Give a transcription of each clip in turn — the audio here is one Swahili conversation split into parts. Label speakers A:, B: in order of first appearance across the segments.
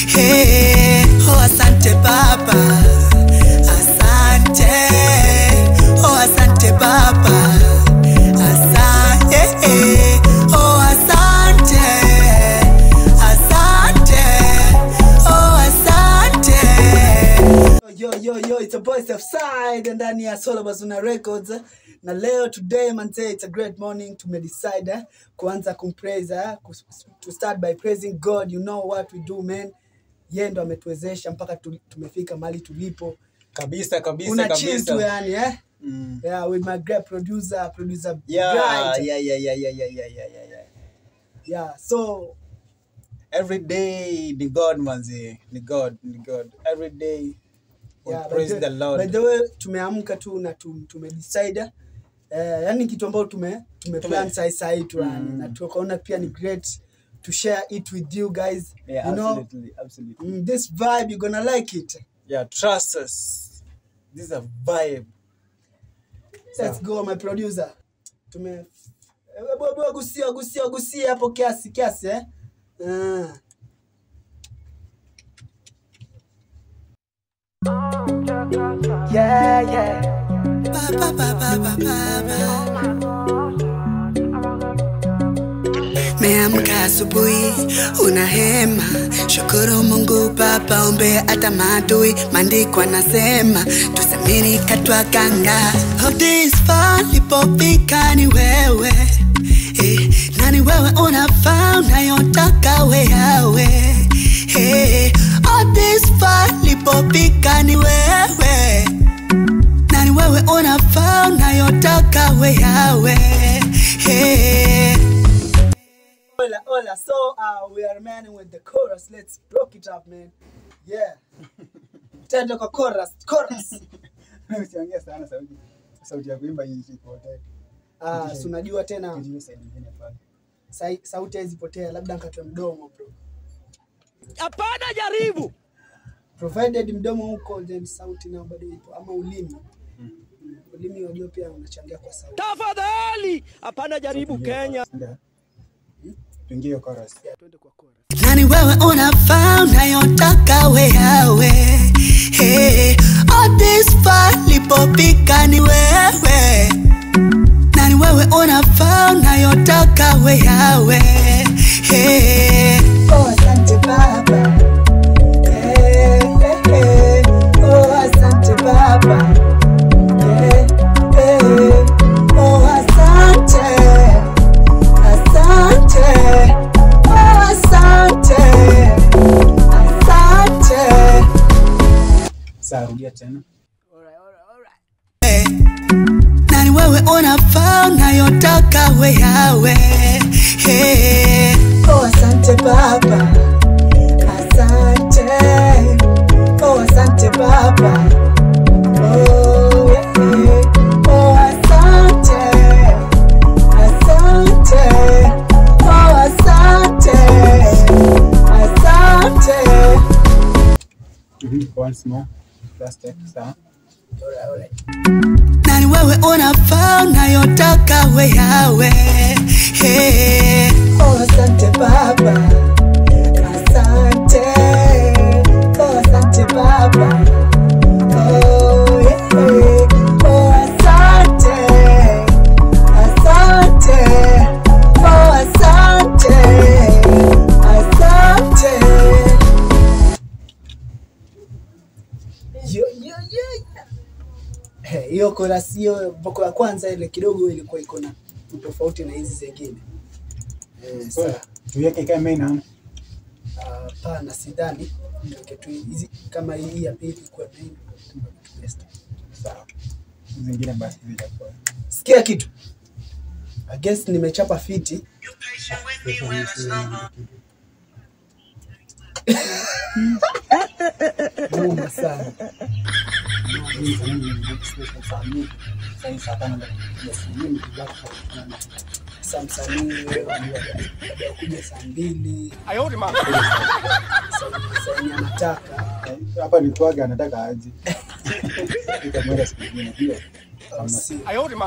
A: Hey, oh asante Baba, asante. Oh asante Baba, asante. Oh asante, asante. Oh asante. Yo, yo, yo, it's a voice of side ndani ya Solo Bazuna Records na leo today manze it's a great morning tumedecide eh, kuanza kumpraise eh, kus- to start by praising God you know what we do man yeye ndo ametuwezesha mpaka tu, tumefika mahali tulipo
B: kabisa kabisa
A: una chill
B: kabisa
A: tu yani eh
B: Mm.
A: yeah with my great producer producer
B: Yeah,
A: Bright.
B: yeah, yeah, yeah, yeah, yeah, yeah, yeah, yeah, yeah.
A: yeah so
B: Every day ni God manzi, ni God, ni God. Every day we
A: yeah, by
B: praise
A: the-
B: the Lord.
A: by the way tumeamka tu na tum, tumedecide eh, yani kitu ambayo tume tumeplan
B: Tume-
A: sai sai tu yani
B: Mm.
A: na tukaona pia ni great to share it with you guys
B: yeah,
A: you know
B: absolutely, absolutely.
A: mm, this vibe you're gonna like it
B: Yeah, trust us. This is a vibe.
A: let's go my producer tume eh, hebu- hebu gusia gusia gusia hapo kiasi kiasi eh uh. yeah yeah ba, ba, ba, ba, ba, ba, ba. Meamka asubuhi una hema, shukuru Mungu Baba, ombe hata maadui. Maandiko anasema tusamini katwa ganga. Oh, this far lipofika ni wewe eh, na ni wewe unafaa unayotaka we yawe eh, oh, this far lipofika ni wewe na ni wewe unafaa unayotaka we yawe hey. Hola, hola. So uh, we are manning with the chorus. Let's rock it up, man. Yeah. Tendo kwa chorus, chorus.
B: Usiongee sana sauti. Sauti ya kuimba hii ipotee.
A: Ah, si unajua tena
B: Tujue side nyingine pale.
A: sai- sauti haizipotea, labda nkatwe mdomo bro.
C: Hapana, jaribu.
A: Provided mdomo huko then sauti nayo bado ipo ama ulimi. Mm, Ulimi wajua pia unachangia kwa sauti.
C: Tafadhali, hapana, jaribu Kenya.
B: Ndio. Tuingie hiyo chorus.
A: Yeah, twende kwa chorus.
D: nani wewe unafaa unayotaka we yawe hey, all this far lipopika ni wewe nani wewe unafaa unayotaka we yawe hey.
A: Oh, asante Baba. Eh, eh, eh. Oh, asante Baba. Eh, eh. Oh, asante. Asante. Oh, asante. Asante.
B: Sasa rudia tena.
D: nani wewe unafaa unayotaka we yawe hey.
A: Oh, asante Baba. Asante. Oh, asante Baba. Oh, yeah, yeah. Oh, asante. Asante. Oh, asante. Asante.
B: Mhm. Once more. Last take. Sawa.
D: nani wewe unafaa unayotaka we yawe hey.
A: Oh, asante Baba. Asante. Oh, asante Baba. Oh, yeah, yeah. Oh, asante. Asante. Oh, asante. Asante. Yo, yo, yo, yo. Eh, hiyo korasi hiyo boko ya kwanza ile kidogo ilikuwa iko na utofauti na hizi zingine. Eh,
B: So,
A: sawa.
B: tuweke ikae main ama?
A: Hapana, sidhani tuweke tu hizi kama hii ya pili ikuwe main. Best.
B: Sawa. Zingine basi zitakuwa.
A: Sikia kitu. I guess nimechapa fiti. Noma sana. Sasa msanii wewe kuja saa mbili saa yenye anataka
B: hapa ni kwaga anataka aje itamwenda siku nyingine ndio I'll see.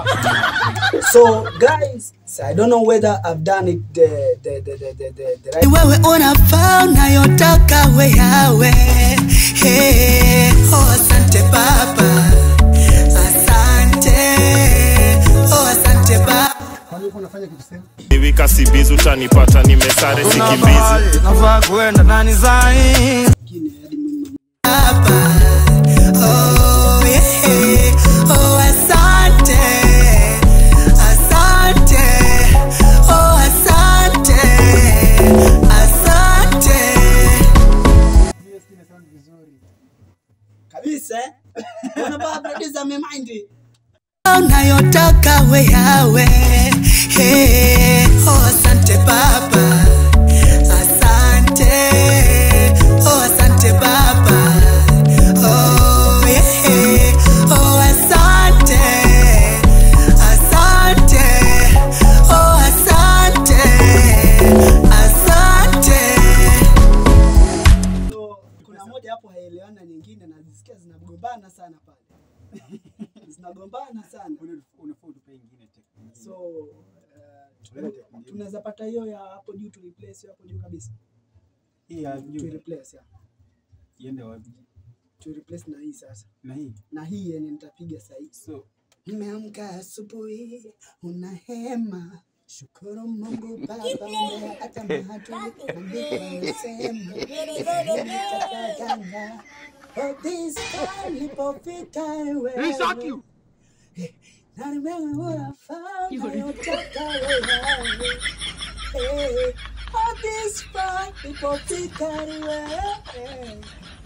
B: So guys, so I don't know whether I've done it the the the the the, the, the
D: Ni
B: right
D: wewe unafaa unayotaka we yawe hey. Oh, asante baba asante oh, asante baba
E: Niwika sibizi utanipata nimesare sikimbizi
F: nafaa kuenda nani zai
D: Baba. Oh, yeah. Oh, asante. Asante. Oh, asante. Asante.
B: kabisa. eh? Mbona baba producer amemind?
D: unayotaka we yawe hey. oh, asante baba asante oh, asante baba oh, yeah. oh, asante asante oh, asante asante
B: So, kuna moja hapo haielewani na nyingine na zisikia zinagombana sana pale. zinagombana sana. So uh, tunaweza pata hiyo ya hapo juu tu replace hiyo hapo juu kabisa.
G: Hii ya
B: Tu
G: juu
B: replace ya.
G: iende wapi?
B: Tu replace na hii sasa.
G: Na hii
B: Na hii yenye nitapiga sasa hivi.
G: so
D: Nimeamka asubuhi, una hema. Shukuru Mungu Baba, hata maadui wamesema nitakaganga. Oh, this time nilipofika wewe. Na nimewe unafaa unayotaka wewe. Hey, oh, this time nilipofika wewe.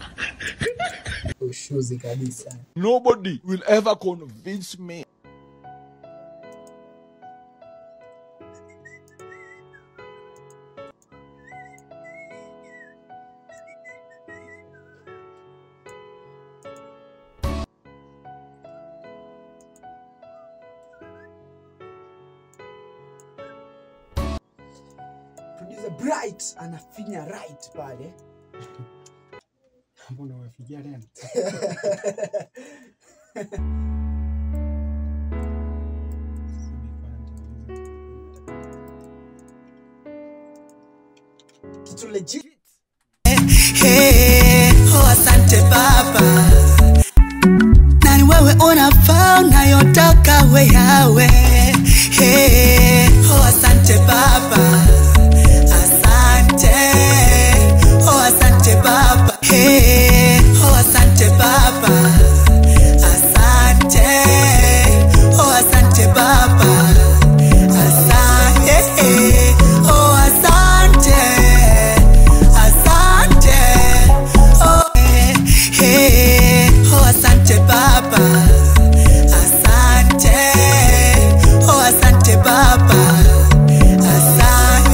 B: Ushuzi kabisa.
F: nobody will ever convince me
B: Producer Bright anafinya right pale.
G: mbona umefikia tena?
B: Kitu legit.
D: Hey, oh, asante baba nani wewe unafaa unayotaka we yawe hey, oh, asante baba asante oh, asante baba hey, oh, asante baba asante oh, asante baba asante oh, asante asante oh, eh, eh, oh, asante baba asante oh, asante baba asante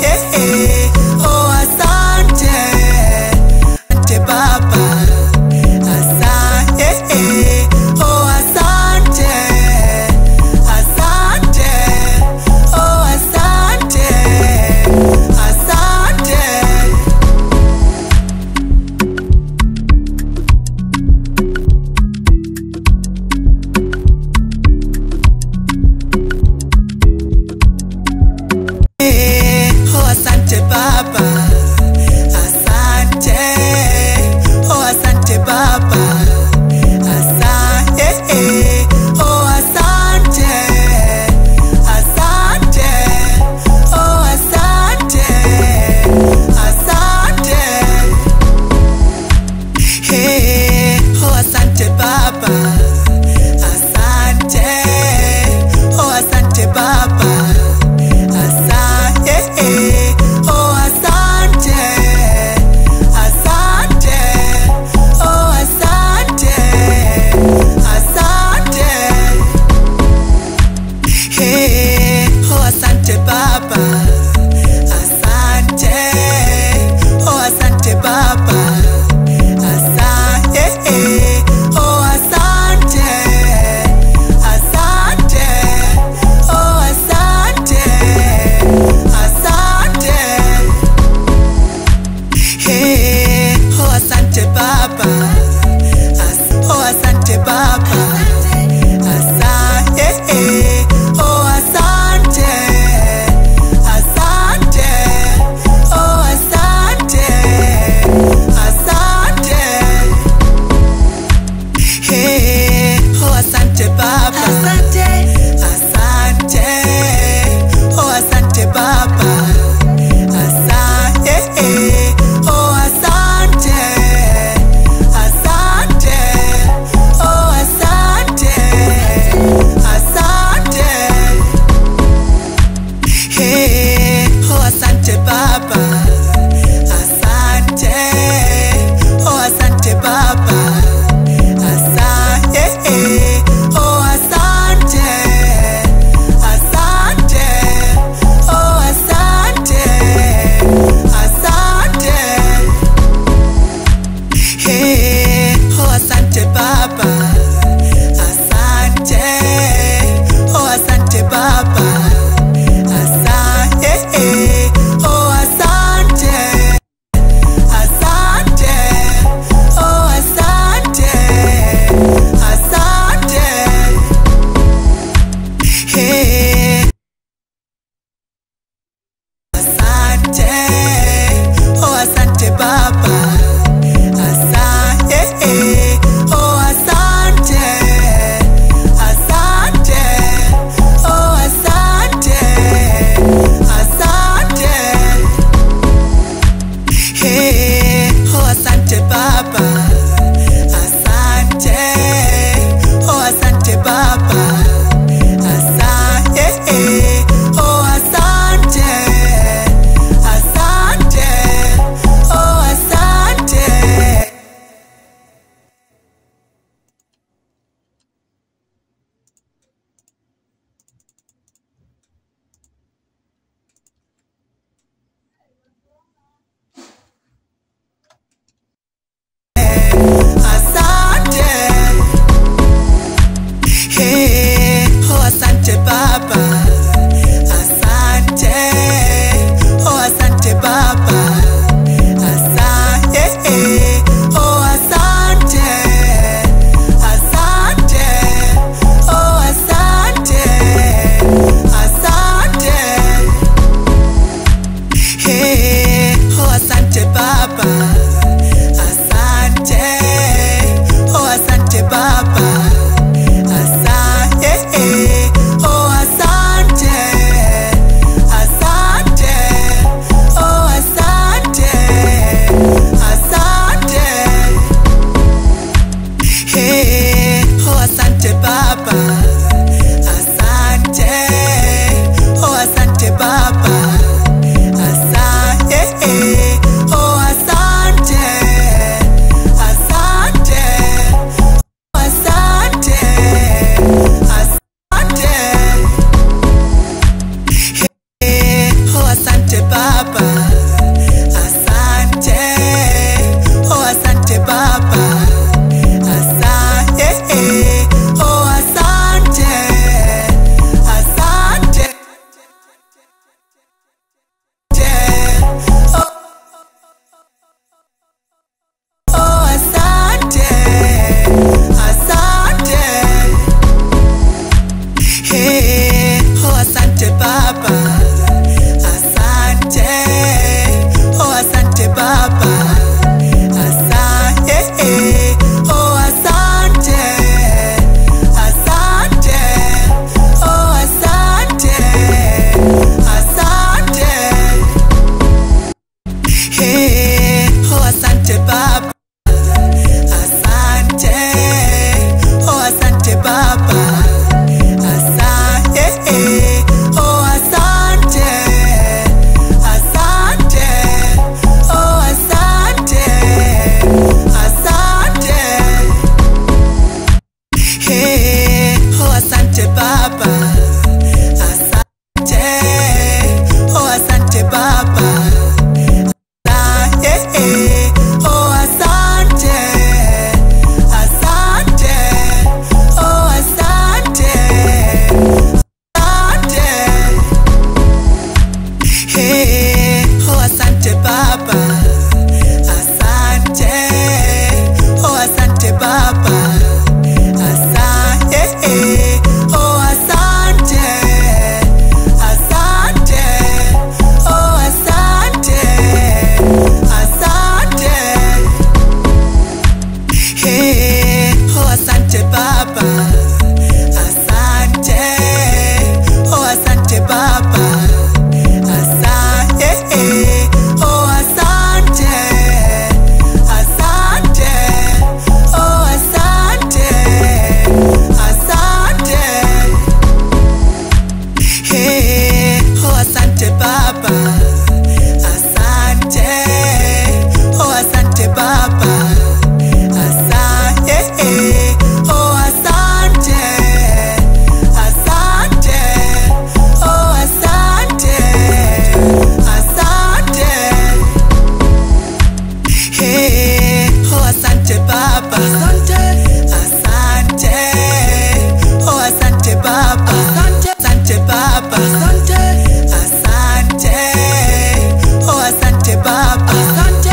D: asante baba asante asante oh asante baba asante asante baba asante asante oh asante baba asante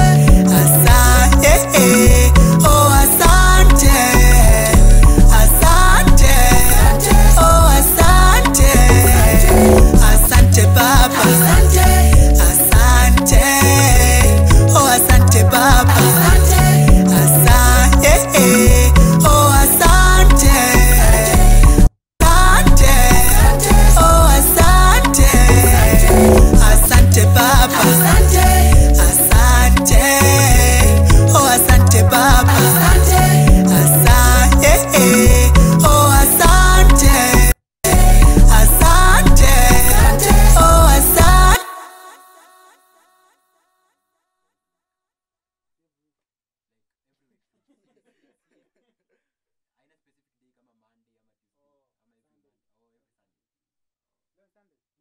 D: asante oh asante asante oh asante asante baba asante asante oh asante baba asante asante oh asante asante oh asante asante baba asante asante oh asante baba asante asante oh asante asante oh asante
B: Leo Sunday.